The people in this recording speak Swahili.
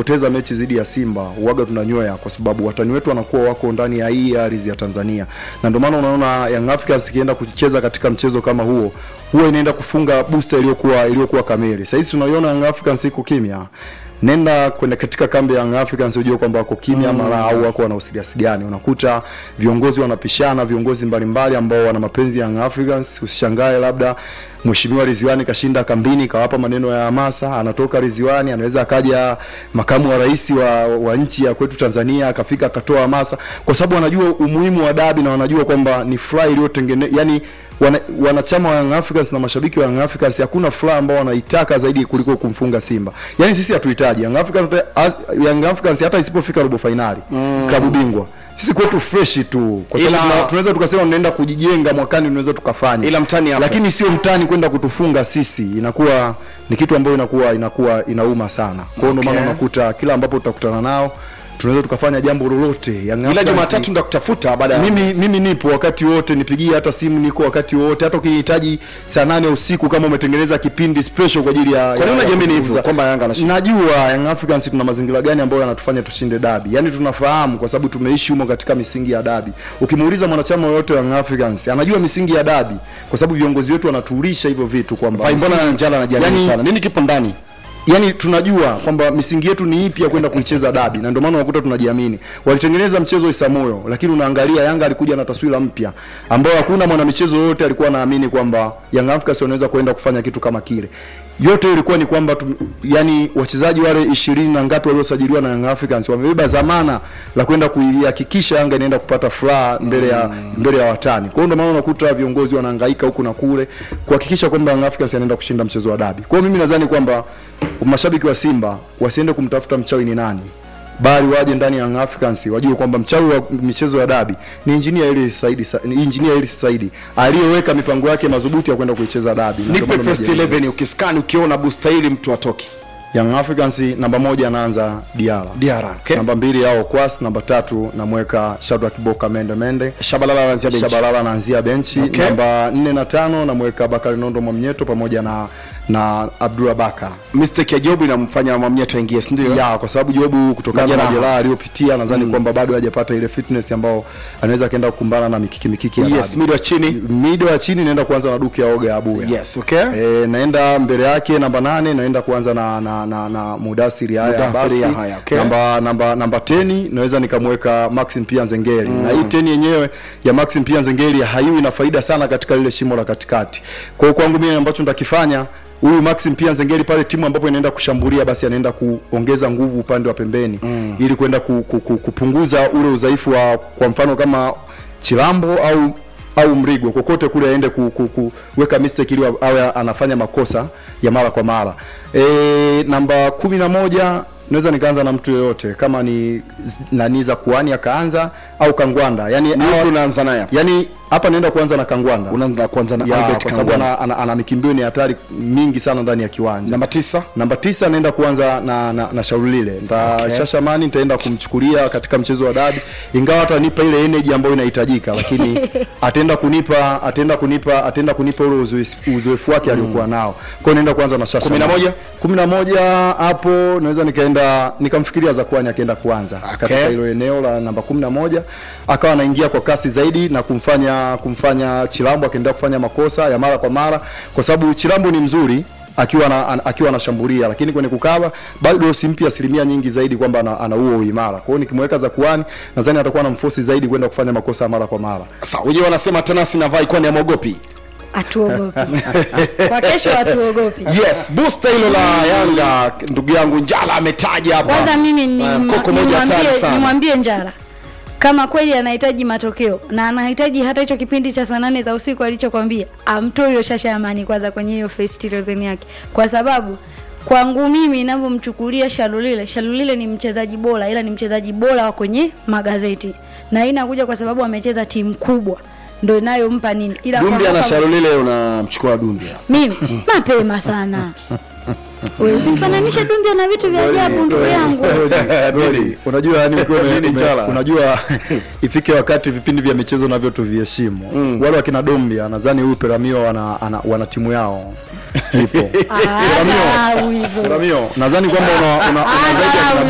tukipoteza mechi dhidi ya Simba uwaga tunanywea, kwa sababu watani wetu wanakuwa wako ndani ya hii ardhi ya Tanzania, na ndio maana unaona Young Africans ikienda kucheza katika mchezo kama huo huwa inaenda kufunga booster iliyokuwa iliyokuwa kamili. Sasa hizi tunaiona Young Africans iko kimya nenda kwenda katika kambi ya Young Africans ujue kwamba wako kimya mara au wako wana usiriasi gani. Unakuta viongozi wanapishana, viongozi mbalimbali ambao wana mapenzi ya Young Africans. Usishangae labda Mheshimiwa Ridhiwani kashinda kambini, kawapa maneno ya hamasa, anatoka Ridhiwani, anaweza akaja makamu wa rais wa, wa nchi ya kwetu Tanzania akafika akatoa hamasa, kwa sababu wanajua umuhimu wa dabi na wanajua kwamba ni furaha iliyotengene yani wana, wanachama wa Young Africans na mashabiki wa Young Africans hakuna furaha ambao wanaitaka zaidi kuliko kumfunga Simba. Yaani sisi hatuhitaji Young Africans, as- Young Africans hata isipofika robo finali mm. klabu bingwa sisi kwetu fresh tu, kwa sababu Ila- tuna- tunaweza tukasema tunaenda kujijenga mwakani, tunaweza tukafanya, Ila mtani hapa. lakini sio mtani kwenda kutufunga sisi, inakuwa ni kitu ambayo inakuwa inakuwa inauma sana. Kwa hiyo ndio maana Okay. unakuta kila ambapo tutakutana nao tunaweza tukafanya jambo lolote. Young ila Africans- Jumatatu ndakutafuta baada ya mimi mimi nipo wakati wote, nipigie hata simu, niko wakati wote, hata ukinihitaji saa nane usiku kama umetengeneza kipindi special kwa ajili ya Kwa nini ya- unajiamini ya hivyo kuzungumza. kwamba Yanga anashinda? Najua Young Africans tuna mazingira gani ambayo yanatufanya tushinde dabi, yaani tunafahamu kwa sababu tumeishi humo katika misingi ya dabi. Ukimuuliza mwanachama yoyote wa Young Africans anajua misingi ya dabi, kwa sababu viongozi wetu wanatuulisha hivyo vitu kwamba Vai, mbona misingi- Njala anajiamini Yaani- sana? Nini kipo ndani? yani tunajua kwamba misingi yetu ni ipi ya kwenda kuicheza dabi na ndio maana unakuta tunajiamini. Walitengeneza mchezo Isamoyo, lakini unaangalia Yanga alikuja na taswira mpya ambayo hakuna mwanamichezo yote alikuwa anaamini kwamba Young Africans wanaweza kwenda kufanya kitu kama kile. Yote ilikuwa ni kwamba tu, yani wachezaji wale ishirini na ngapi waliosajiliwa na Young Africans wamebeba zamana la kwenda kuihakikisha Yanga inaenda kupata furaha mbele ya mbele ya watani. Kwa hiyo ndio maana unakuta viongozi wanahangaika huku na kule kuhakikisha kwamba Young Africans anaenda kushinda mchezo wa dabi. Kwa hiyo mimi nadhani kwamba mashabiki wa Simba wasiende kumtafuta mchawi ni nani, bali waje ndani ya Young Africans wajue kwamba mchawi wa michezo ya dabi ni engineer ili Saidi, Sa- ni engineer ili Saidi aliyeweka mipango yake madhubuti ya kwenda kuicheza dabi. Na ndio Nipe maana first unajiamini. 11 ukiskani ukiona booster hili mtu atoke. Young Africans namba moja anaanza Diara, Diara, okay. namba mbili yao Kwas, namba tatu namweka Shadrack Boka Mende Mende Shabalala anaanzia benchi. Shabalala anaanzia benchi Okay. namba nne na tano namweka Bakari Nondo Mwamnyeto pamoja na na Abdullah Baka Mistake ya Job inamfanya Mwamnyeto aingie, si ndio? ya kwa sababu Jobu kutokana na Majeraha. majeraha aliyopitia nadhani kwamba bado hajapata ile fitness ambao anaweza akaenda kukumbana na mikiki mikiki ya Yes, dabi. mid wa chini. mido ya chini naenda kuanza na Duke ya Oga ya Abuya Yes, okay. E, naenda mbele yake namba nane naenda kuanza na na na, na Mudasiri haya Mudathiri basi Yahya, okay. namba namba namba 10 naweza nikamweka Maxim Pia Nzengeri na hii 10 yenyewe ya Maxim Pia Nzengeri haiwi na faida sana katika lile shimo la katikati. Kwa hiyo kwangu mimi ambacho nitakifanya huyu Maxim Pia Nzengeri pale timu ambapo inaenda kushambulia basi anaenda kuongeza nguvu upande wa pembeni ili kwenda ku, ku, ku, kupunguza ule udhaifu wa kwa mfano kama Chilambo au au Mrigo kokote kule aende ku, ku, ku, kuweka mistake ili awe anafanya makosa ya mara kwa mara. E, namba kumi na moja naweza nikaanza na mtu yoyote kama ni z- nani za kuani akaanza au Kangwanda yani Ni hawa- yupi unaanza naye hapa? yani hapa naenda kuanza na Kangwanda Unaanza kwanza na ya, Albert kwa sababu Kangwanda. ana, ana, ana mikimbio ni hatari mingi sana ndani ya kiwanja Namba tisa. namba tisa naenda kuanza na, na, na shauri lile nta Okay. Shashamani nitaenda kumchukulia katika mchezo wa dabi, ingawa atanipa ile energy ambayo inahitajika, lakini ataenda kunipa ataenda kunipa ataenda kunipa ule uzoefu uzoefu wake aliokuwa nao. Kwa hiyo naenda kuanza na Shashamani. Kumi na moja? kumi na moja hapo naweza nikaenda nikamfikiria Zakwani akienda kuanza Okay. katika hilo eneo la namba kumi na moja akawa anaingia kwa kasi zaidi na kumfanya kumfanya Chilambo akiendelea kufanya makosa ya mara kwa mara, kwa sababu Chilambo ni mzuri akiwa na, an, akiwa anashambulia, lakini kwenye kukaba bado simpi asilimia nyingi zaidi kwamba ana, ana huo uimara. Kwa hiyo nikimweka Zakuani nadhani atakuwa na mfosi zaidi kwenda kufanya makosa ya mara kwa mara. Sawa, wenyewe wanasema Tanasi na Vai kwani amwogopi. hatuogopi kwa kesho hatuogopi Yes, booster hilo la Yanga ndugu yangu Njala ametaja hapa. kwanza mimi ni- Ah, mkoko moja hatari nimwambie sana. nimwambie njara kama kweli anahitaji matokeo na anahitaji hata hicho kipindi cha saa nane za usiku alichokwambia amtoe hiyo shasha ya amani kwanza kwenye hiyo first 11 yake kwa sababu kwangu mimi ninavyomchukulia Shalulile, Shalulile ni mchezaji bora, ila ni mchezaji bora wa kwenye magazeti, na hii inakuja kwa sababu amecheza timu kubwa, ndo inayompa nini, ila kwa Dumbia na hapa- Sharulile unamchukua Dumbia. mimi mapema sana wewe usimfananishe Dumbia na vitu vya ajabu ndugu yangu. Goli. Unajua yani ukiwa ume- Nini ume- Njala? unajua ifike wakati vipindi vya michezo navyo tuviheshimu. Wale wakina Dombia nadhani huyu Peramio wana, ana, wana timu yao ipo. Ah, dharau hizo. Peramio nadhani kwamba una, una, una zaidi ya kina